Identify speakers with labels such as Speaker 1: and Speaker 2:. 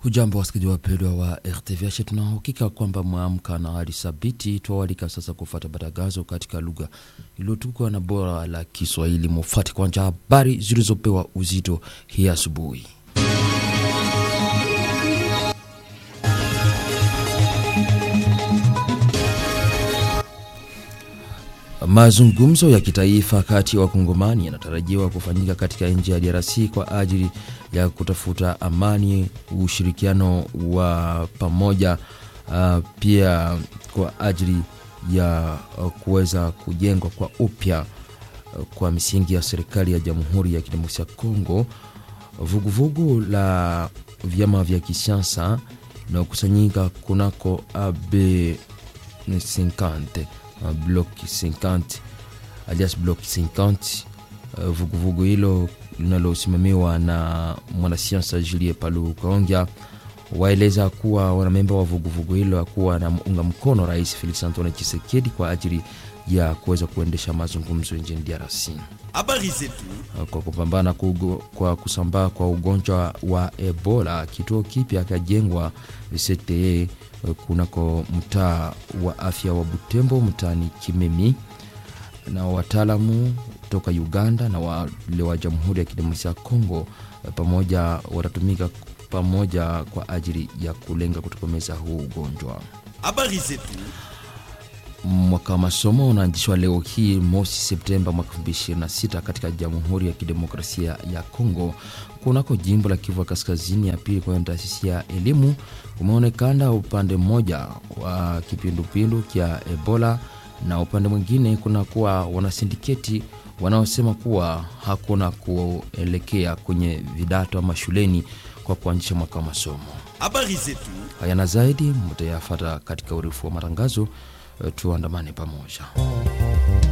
Speaker 1: Hujambo wasikilizaji wapendwa wa RTVH, tuna uhakika kwamba mwamka na hali thabiti. Twawalika sasa kufuata matangazo katika lugha iliyotukwa na bora la Kiswahili. Mufuate kwanza habari zilizopewa uzito hii asubuhi. Mazungumzo ya kitaifa kati ya wakongomani yanatarajiwa kufanyika katika nchi ya DRC kwa ajili ya kutafuta amani, ushirikiano wa pamoja, uh, pia kwa ajili ya uh, kuweza kujengwa kwa upya uh, kwa misingi ya serikali ya Jamhuri ya Kidemokrasia ya Kongo. Vuguvugu la vyama vya kisiasa inayokusanyika kunako AB 50 Bloc 50 alias Bloc 50. Vuguvugu hilo linalosimamiwa na mwanasiasa Julie Palu Kaongya waeleza kuwa wanamemba wa vuguvugu hilo akuwa na unga mkono Rais Felix Antoine Tshisekedi kwa ajili ya kuweza kuendesha mazungumzo nchini DRC
Speaker 2: habari zetu
Speaker 1: kwa kupambana kugo, kwa kusambaa kwa ugonjwa wa Ebola. Kituo kipya kajengwa CTE kunako mtaa wa afya wa Butembo mtaani Kimemi, na wataalamu toka Uganda na wale wa Jamhuri ya Kidemokrasia ya Kongo pamoja watatumika pamoja kwa ajili ya kulenga kutokomeza huu ugonjwa.
Speaker 2: habari zetu
Speaker 1: Mwaka wa masomo unaanzishwa leo hii mosi Septemba mwaka 2026 katika Jamhuri ya Kidemokrasia ya Kongo kunako jimbo la Kivu Kaskazini ya pili kwenye taasisi ya elimu. Kumeonekana upande mmoja wa kipindupindu kya Ebola na upande mwingine kuna kuwa wanasindiketi wanaosema kuwa hakuna kuelekea kwenye vidato ama shuleni kwa kuanzisha mwaka wa masomo.
Speaker 2: habari zetu
Speaker 1: Haya na zaidi mtayafata katika urefu wa matangazo. Tuandamane pamoja.